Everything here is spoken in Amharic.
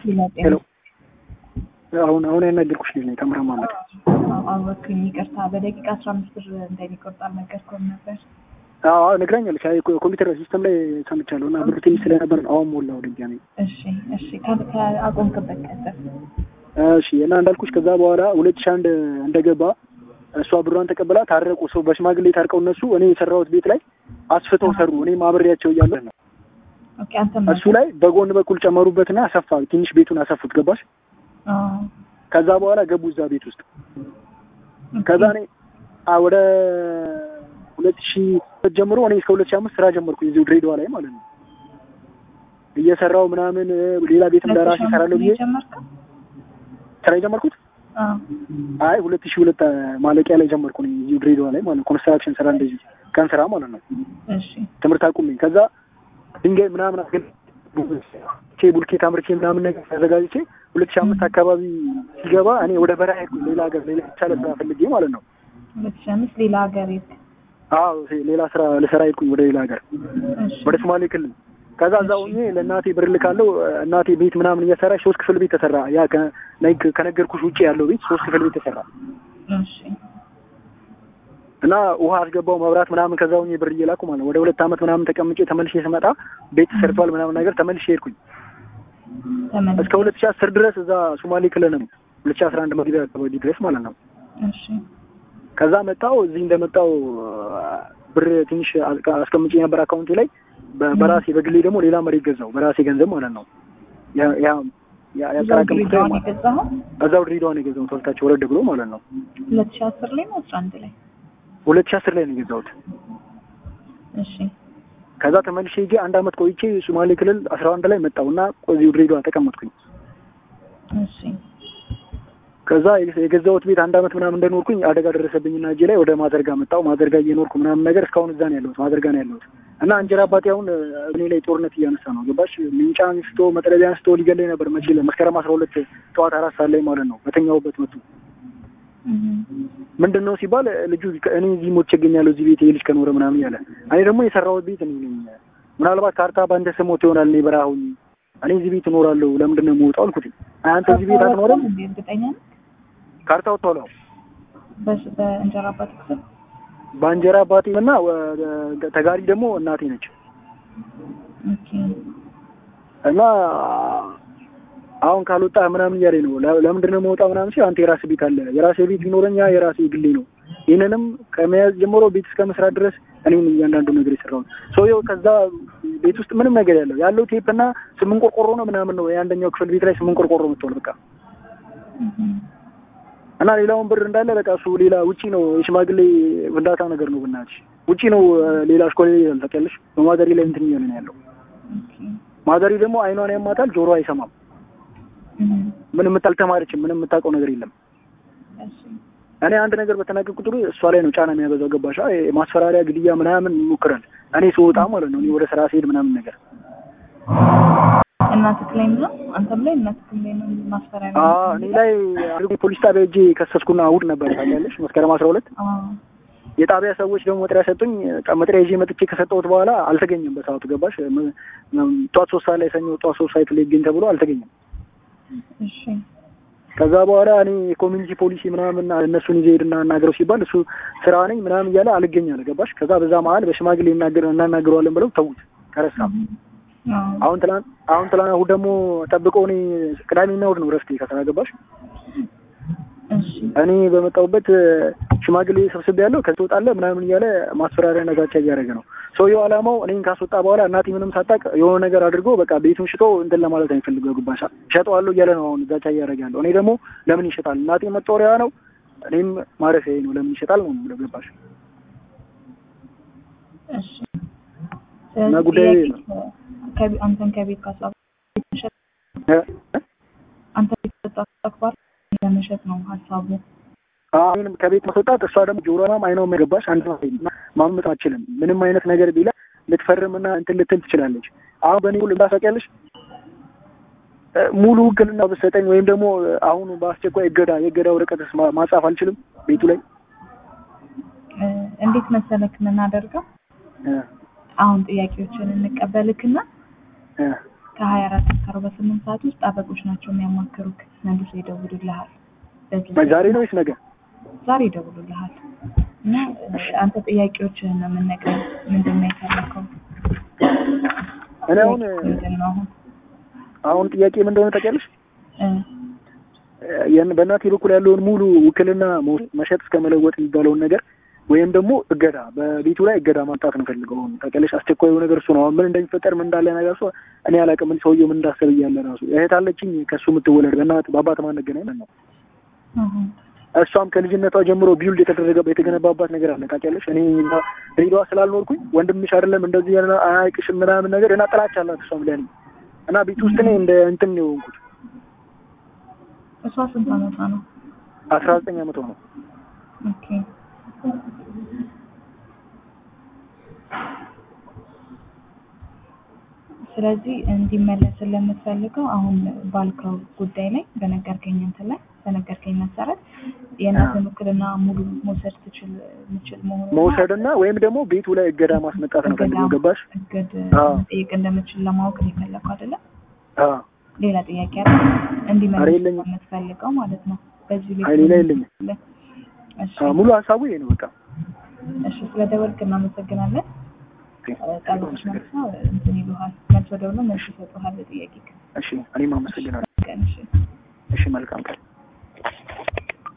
ሄሎ ጤና አሁን አሁን ያናገርኩሽ ልጅ ነኝ ተምራ ማመድ አወኩኝ። ይቅርታ በደቂቃ አስራ አምስት ብር እንደሚቆርጥ አልነገርኩም ነበር። አዎ ነግራኛለች። አይ ኮ- ኮምፒውተር ሲስተም ላይ ሰምቻለሁ እና ብሩ ትንሽ ስለነበር ነው አሁን ሞላው ድጋሜ። እሺ እሺ ከ- ከአቆምክበት ቀጥል። እሺ እና እንዳልኩሽ ከዛ በኋላ ሁለት ሺህ አንድ እንደገባ እሷ ብሯን ተቀብላ ታረቁ። ሰው በሽማግሌ ታርቀው እነሱ እኔ የሰራሁት ቤት ላይ አስፍተው ሰሩ። እኔም አብሬያቸው እያለሁ ነው ኦኬ አንተ እሱ ላይ በጎን በኩል ጨመሩበትና አሰፋ ትንሽ ቤቱን አሰፉት። ገባሽ? ከዛ በኋላ ገቡ እዛ ቤት ውስጥ ከዛ እኔ አ ወደ ሁለት ሺህ ሁለት ጀምሮ እኔ እስከ ሁለት ሺህ አምስት ስራ ጀመርኩ እዚሁ ድሬዳዋ ላይ ማለት ነው እየሰራው ምናምን ሌላ ቤትም ለራሴ እሰራለሁ ብዬ ጀመርከው? ስራ የጀመርኩት አዎ። አይ ሁለት ሺህ ሁለት ማለቂያ ላይ ጀመርኩ እኔ እዚሁ ድሬዳዋ ላይ ማለት ነው ኮንስትራክሽን ስራ እንደዚህ ቀን ስራ ማለት ነው እሺ ትምህርት አቁሜ ከዛ ድንጋይ ምናምን አገል ቼ ቡልኬት አምርቼ ምናምን ነገር አዘጋጅቼ ሁለት ሺህ አምስት አካባቢ ሲገባ እኔ ወደ በረሃ ሄድኩኝ ሌላ ሀገር ሌላ የተሻለ ስራ ፈልጌ ማለት ነው ሁለት ሺህ አምስት ሌላ ሀገር የት? አዎ ሌላ ስራ ልሰራ ሄድኩኝ ወደ ሌላ ሀገር እሺ ወደ ሶማሌ ክልል ከዛ እዛ ሆኜ ለእናቴ ብር ልካለሁ እናቴ ቤት ምናምን እየሰራች ሶስት ክፍል ቤት ተሰራ ያ ከ- ላይክ ከነገርኩሽ ውጭ ያለው ቤት ሶስት ክፍል ቤት ተሰራ እሺ እና ውሃ አስገባው መብራት ምናምን ከዛ ሆኜ ብር እየላኩ ማለት ነው ወደ ሁለት ዓመት ምናምን ተቀምጬ ተመልሼ ስመጣ ቤት ተሰርቷል ምናምን ነገር ተመልሼ ሄድኩኝ ተመልሰህ እስከ ሁለት ሺህ አስር ድረስ እዛ ሶማሌ ክልል ነው ሁለት ሺህ አስራ አንድ መግቢያ አካባቢ ድረስ ማለት ነው እሺ ከዛ መጣው እዚህ እንደመጣው ብር ትንሽ አስቀ- አስቀምጬ ነበር አካውንቴ ላይ በ- በራሴ በግሌ ደግሞ ሌላ መሬት ገዛው በራሴ ገንዘብ ማለት ነው ያ ያ ያ- እዛው ያጠራቀምኩት ድሬዳዋ ነው የገዛኸው? እዛው ድሬዳዋ ነው የገዛሁት ወልታቸው ወረድ ብሎ ማለት ነው ሁለት ሺህ አስር ላይ ነው አስራ አንድ ላይ? ሁለት ሺህ አስር ላይ ነው የገዛሁት እሺ ከዛ ተመልሼ ሄጄ አንድ አመት ቆይቼ ሶማሌ ክልል አስራ አንድ ላይ መጣሁ እና እዚሁ ድሬዳዋ ተቀመጥኩኝ እሺ ከዛ የገዛሁት ቤት አንድ አመት ምናምን እንደኖርኩኝ አደጋ ደረሰብኝና እጄ ላይ ወደ ማዘርጋ መጣሁ ማዘርጋ እየኖርኩ ምናምን ነገር እስካሁን እዛ ነው ያለሁት ማዘርጋ ነው ያለሁት እና እንጀራ አባቴ አሁን እኔ ላይ ጦርነት እያነሳ ነው ገባሽ ምንጫ አንስቶ መጥረቢያ አንስቶ ሊገለኝ ነበር መቼ መስከረም አስራ ሁለት ጠዋት አራት ሰዓት ላይ ማለት ነው በተኛሁበት መጡ እህ ምንድን ነው ሲባል ልጁ እኔ እዚህ ሞቼ እገኛለሁ እዚህ ቤት የልጅ ከኖረ ምናምን እያለ እኔ ደግሞ የሰራሁት ቤት እኔ ነኝ ምናልባት ካርታ በአንተ ስም ወጥቶ ይሆናል እኔ በረሃ ሆኜ እኔ እዚህ ቤት እኖራለሁ ለምንድን ነው የምወጣው አልኩት አንተ እዚህ ቤት አትኖርም እንዴ እርግጠኛ ነህ? ካርታ ወጥቷል አዎ በስ- በእንጀራ አባት ክፍል በእንጀራ አባቴ እና ተጋሪ ደግሞ እናቴ ነች ኦኬ እና አሁን ካልወጣ ምናምን እያለኝ ነው ለ- ለምንድን ነው የምወጣው ምናምን ሲል አንተ የራስህ ቤት አለ የራሴ ቤት ቢኖረኝ ያ የራሴ ግሌ ነው ይህንንም ከመያዝ ጀምሮ ቤት እስከ መስራት ድረስ እኔም እያንዳንዱ ነገር የሰራሁት ሰውየው ከዛ ቤት ውስጥ ምንም ነገር ያለው ያለው ቴፕ እና ስምንት ቆርቆሮ ነው ምናምን ነው የአንደኛው ክፍል ቤት ላይ ስምንት ቆርቆሮ መጥቷል በቃ እህ እና ሌላውን ብር እንዳለ በቃ እሱ ሌላ ውጪ ነው የሽማግሌ ፍንዳታ ነገር ነው ብናትሽ ውጪ ነው ሌላ አሽኮሌ ይላል ታውቂያለሽ በማዘሪ ላይ እንትን እያለ ነው ያለው ኦኬ ማዘሪ ደግሞ አይኗን ያማታል ጆሮ አይሰማም እህ ምንም አልተማረችም ምንም የምታውቀው ነገር የለም እሺ እኔ አንድ ነገር በተናገር ቁጥሩ እሷ ላይ ነው ጫና የሚያበዛው ገባሻ ማስፈራሪያ ግድያ ምናምን ይሞክራል እኔ ስወጣ ማለት ነው እኔ ወደ ስራ ስሄድ ምናምን ነገር እናትህ ላይም ነው አንተም ላይ እናትህም ላይ ነው ማስፈራሪያ አዎ እኔ ላይ አድርጎ ፖሊስ ጣቢያ ሄጄ ከሰስኩና እሑድ ነበር ታውቂያለሽ መስከረም አስራ ሁለት አዎ የጣቢያ ሰዎች ደግሞ መጥሪያ ሰጡኝ መጥሪያ ይዤ መጥቼ ከሰጠሁት በኋላ አልተገኘም በሰዓቱ ገባሽ ም- ም- ጠዋት ሶስት ሰዓት ላይ ሰኞ ጠዋት ሶስት ሰዓት ላይ ይገኝ ተብሎ አልተገኘም እሺ ከዛ በኋላ እኔ የኮሚኒቲ ፖሊሲ ምናምን እነሱን ይዘህ ሄድና እናገረው ሲባል እሱ ስራ ነኝ ምናምን እያለ አልገኝ አለ ገባሽ ከዛ በዛ መሀል በሽማግሌ እናገር እናናገረዋለን ብለው ተዉት ከረሳ አዎ አሁን ትላንት አሁን ትላንት እሑድ ደግሞ ጠብቆ እኔ ቅዳሜና እሑድ ነው ረፍቴ ከስራ ገባሽ እሺ እኔ በመጣሁበት ሽማግሌ ሰብስቤ ያለው ከዚህ ትወጣለህ ምናምን እያለ ማስፈራሪያ ነጋቻ እያደረገ ነው ሰውየው ዓላማው እኔን ካስወጣ በኋላ እናቴ ምንም ሳታውቅ የሆነ ነገር አድርጎ በቃ ቤቱን ሽጦ እንትን ለማለት አይፈልገው ግባሻ እሸጠዋለሁ እያለ ነው አሁን ዛቻ እያደረገ ያለው እኔ ደግሞ ለምን ይሸጣል እናቴ መጦሪያ ነው እኔም ማረፊያዬ ነው ለምን ይሸጣል ነው የምለው ገባሽ እሺ እና ስለዚህ ጉዳዩ ይሄ ጥያቄ ከ- አንተን ከቤት ካስወጣ እ? አንተ ቤት ካስወጣ ተግባር ለመሸጥ ነው ሀሳቡ አዎ፣ እኔንም ከቤት ማስወጣት እሷ ደግሞ ጆሮናም አይነው ገባሽ አንድ ነው ማመጥ አችልም ምንም አይነት ነገር ቢላ ልትፈርምና እንትን ልትል ትችላለች አሁን በእኔ ሁሉ እንዳሳቂያለሽ ሙሉ ውክልና ብትሰጠኝ ወይም ደግሞ አሁኑ በአስቸኳይ እገዳ የእገዳ ወረቀትስ ማ- ማጻፍ አልችልም ቤቱ ላይ እ፣ እንዴት መሰለክ የምናደርገው እ፣ አሁን ጥያቄዎችን እንቀበልክና እ፣ ከሀያ አራት እስከ አርባ ስምንት ሰዓት ውስጥ ጠበቆች ናቸው የሚያማክሩክ። መልሶ ይደውሉልሃል። በዚህ ዛሬ ነው ወይስ ነገ? ዛሬ ይደውሉልሃል እና እ፣ አንተ ጥያቄዎችህን ነው የምንነግረው። ምንድን ነው የፈለከው? እኔ አሁን ምንድን ነው አሁን አሁን ጥያቄ ምን እንደሆነ ታውቂያለሽ? እ፣ ያን በእናቴ በኩል ያለውን ሙሉ ውክልና መውሰድ፣ መሸጥ እስከ መለወጥ የሚባለውን ነገር ወይም ደግሞ እገዳ በቤቱ ላይ እገዳ ማምጣት ነው ፈልገው። አሁን ታውቂያለሽ አስቸኳዩ ነገር እሱ ነው። አሁን ምን እንደሚፈጠር ምን እንዳለ ነገር እሱ እኔ አላውቅም። ምን ሰውየው ምን እንዳሰብ እያለ ራሱ እህት አለችኝ ከእሱ የምትወለድ በእናት በአባት ማንገናኝ ነው። አሁን እሷም ከልጅነቷ ጀምሮ ቢውልድ የተደረገ የተገነባባት ነገር አለ ታውቂያለሽ። እኔ እዛ ድሬዳዋ ስላልኖርኩኝ ወንድምሽ አይደለም እንደዚህ ያለ አያውቅሽም ምናምን ነገር እና ጥላቻ አላት እሷም ለእኔ እና ቤት ውስጥ እኔ እንደ እንትን ነው የሆንኩት። እሷ ስንት አመቷ ነው? አስራ ዘጠኝ አመቷ ነው። ኦኬ ስለዚህ እንዲመለስ ስለምትፈልገው አሁን ባልከው ጉዳይ ላይ በነገርከኝ እንትን ላይ በነገርከኝ መሰረት የእናትን ውክልና ሙሉ መውሰድ ትችል ምችል መሆኑ መውሰድና ወይም ደግሞ ቤቱ ላይ እገዳ ማስመጣት ነው ፈልገው ገባሽ? እግድ አዎ። መጠየቅ እንደምችል ለማወቅ ነው የፈለከው አይደለም? አዎ ሌላ ጥያቄ አለ? እንዲመለስ ኧረ የለኝም። የምትፈልገው ማለት ነው። በዚህ ቤት አይ ሌላ የለኝም። እሺ አዎ፣ ሙሉ ሀሳቡ ይሄ ነው በቃ። እሺ ስለደወልክ እናመሰግናለን። ጠበቆች መልሶ እንትን ይሉሃል። መልሶ ደግሞ መልስ ይሰጡሃል ለጥያቄ እሺ እኔም አመሰግናለሁ። ቀን እሺ እሺ መልካም ቀን።